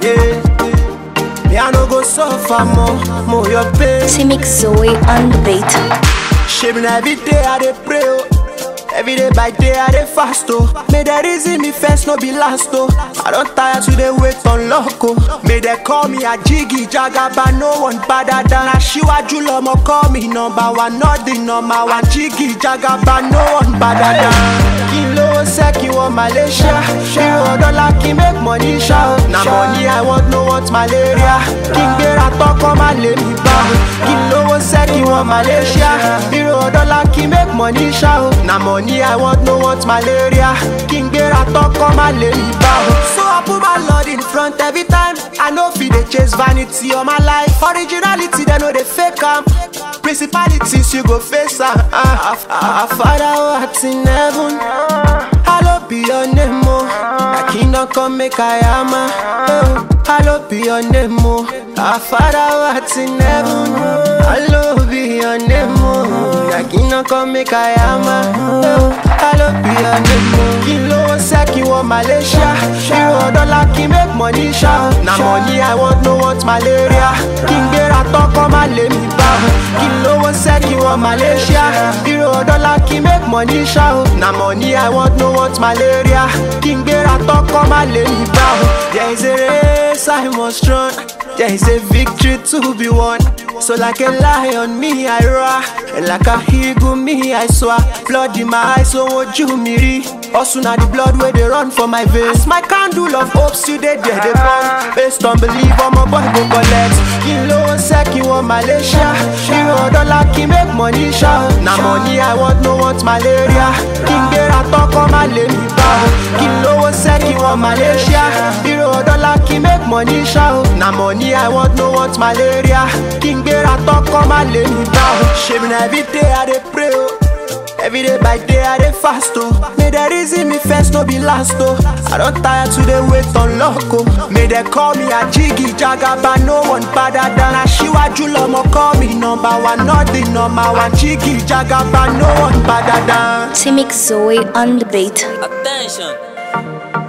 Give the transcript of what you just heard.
eh. Me I no go suffer more, more your pain. Timix Zoe on the beat. Shame na every day I dey pray oh. Every day by day I dey fast oh. May the reason me first no be last oh. I don tire to dey wait on luck oh. May they call me a jiggy jagaba no one better than Aṣíwájú lọmọ call me number one not the number one jiggy jagaba no one better than. Kí n lówó sẹ́ kí wọ́n Malaysia Euro dọ́là kí n make money ṣá o. Na money I want no want malaria Kí n gbéra tọ́kọ́ má lè mi bá o. Kí n lówó sẹ́ kí wọ́n Malaysia Euro dọ́là kí n make money ṣá o. Na money I want no want malaria Kí n gbéra tọ́kọ́ má lè mi bá o. So I put my lord in front every time I no fit dey chase vanity all my life Originality dem no dey fake am Principalities you go face am ah, ah, ah, Father who art in heaven Hallowed be your name oh Thy kingdom come make I am oh. Hallowed be your name oh Our Father who art in heaven Hallowed be your name oh Thy kingdom come make I am oh. Hallowed be your name oh Kí ló ṣe kí wọ́n Malaysia Euro dọ́là kí n make money ṣá Na money I want no want malaria Kí n gbéra tọ́kọ́ má lè mi bá Kí lówó ṣe kí wọ́n Malaysia Euro dọ́là kí n make money ṣá Na money I want no want malaria Kí n gbéra tọ́kọ́ má lè mi bá There is a race I must run There is a victory to be won So like a lion me I roar And like a eagle me I soar Blood in my eyes so ojú mi rí Also na the blood wey dey run for my veins As my candle of hope still dey there dey burn Based on belief ọmọ boy go collect Kí n lówó sẹ́ kí wọ́n Malaysia Euro dọ́là kí n make money ṣá Na money I want no want malaria Kí n gbéra tọ́kọ́ má lè mi bá Kí n lówó sẹ́ kí wọ́n Malaysia Euro dọ́là kí n make money ṣá Na money I want no want malaria Kí n gbéra tọ́kọ́ má lè mi bá Ṣèmi na everyday I dey pray o. Every day by day I dey fast oh. May the reason me first no be last oh. I don tire to dey wait on luck oh. May they call me a jiggy jagaba no one better than Aṣíwájú lọmọ call me number one not the number one jiggy jagaba no one better than. Timix Zoe on the beat. Attention.